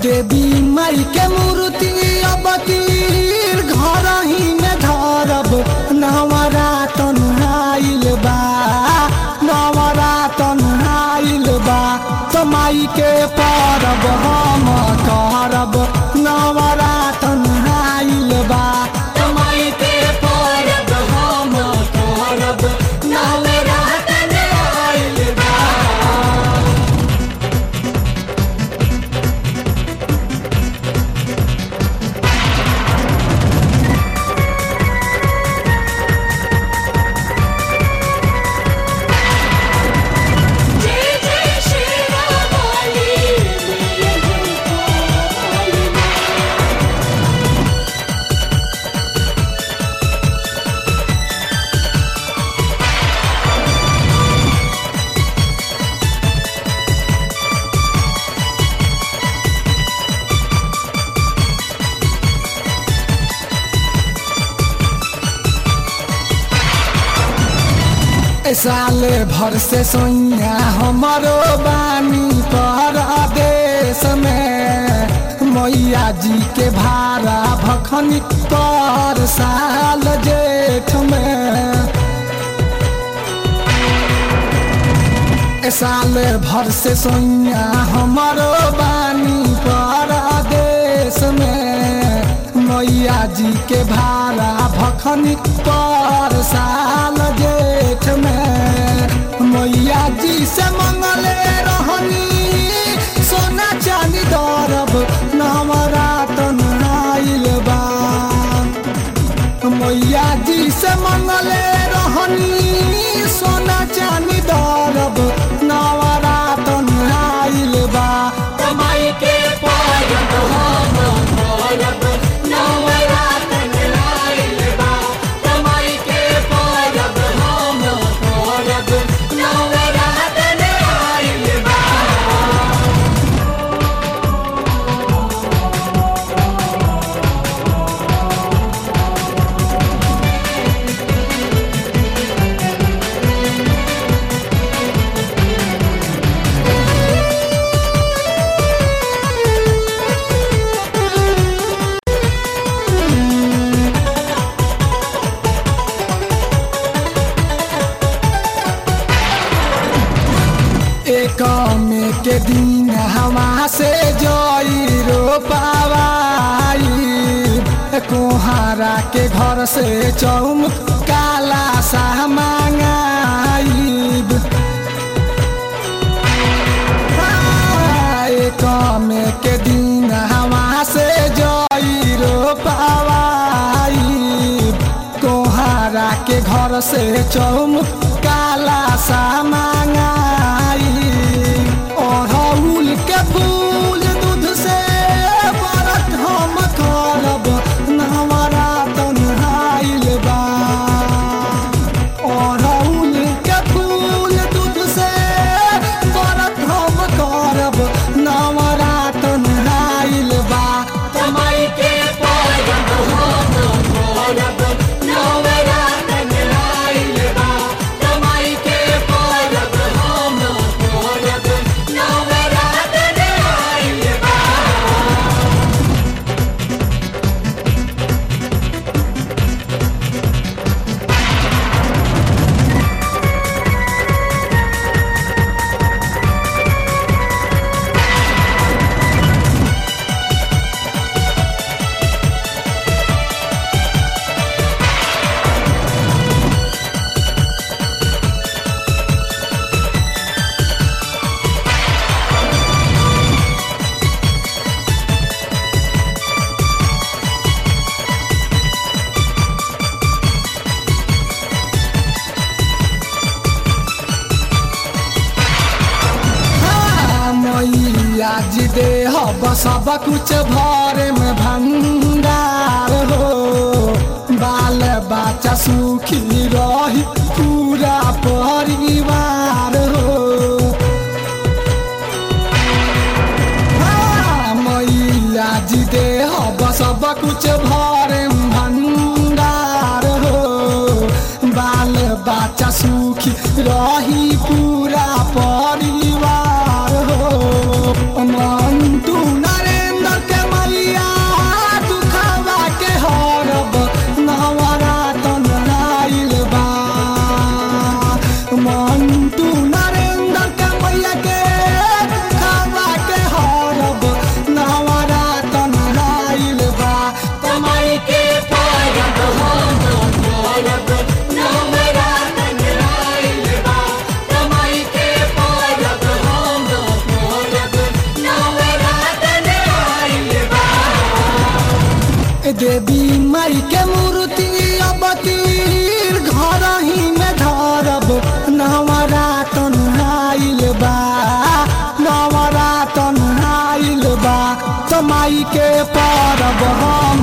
देवी माई के मूर्ति अब तीर घर ही में धरब नवरातन आइल बा नवरातन आइल बा तो माई के परब हम करब नवरातन आइल बा तो माई के परब हम करब नवरातन आइल बा जय जय श्री रामाली जय जय साल भर से सोइया हमारो बानी पर देश में मैया जी के भारा भखनी पर साल जेठ में साल भर से सोइया हमारो बानी पर देश में मैया जी के भारा भखनी पर साल जेठ में मैया जी से मंगले रहनी सोना चांदी दरब नवरातन आइल बा मैया जी से मंगले रहनी सोना चांदी दरब नवरातन आइल बा माई के परब हम करब नवरातन आइल बा माई के परब हम करब नवरातन आइल बा एक में के दिन हवा से जोई रो पावाई कोहारा के घर से चौम काला सा मांगाई एक में के दिन हवा से जोई रो पावाई कोहारा के घर से चौम काला सा मांगाई अड़हुल के फूल दूध से व्रत हम करब नवरातन आइल बा अड़हुल के फूल दूध से व्रत हम करब नवरातन आइल बा माई के परब हम करब नवरातन आइल बा माई के परब हम करब नवरातन आइल बा हाँ, मैया जी दे हब सब कुछ भरे में भंडार हो बाल बच्चा सुखी रही पूरा परिवार हो हाँ, मैया जी दे हब सब कुछ भरे में भंडार हो बाल बच्चा सुखी रही पूरा परिवार हो मंटू नरेंद्र देवी माई के मूर्ति अब तीर घर ही में धरब नवरातन आइल बा नवरातन आइल बा तो माई के परब हम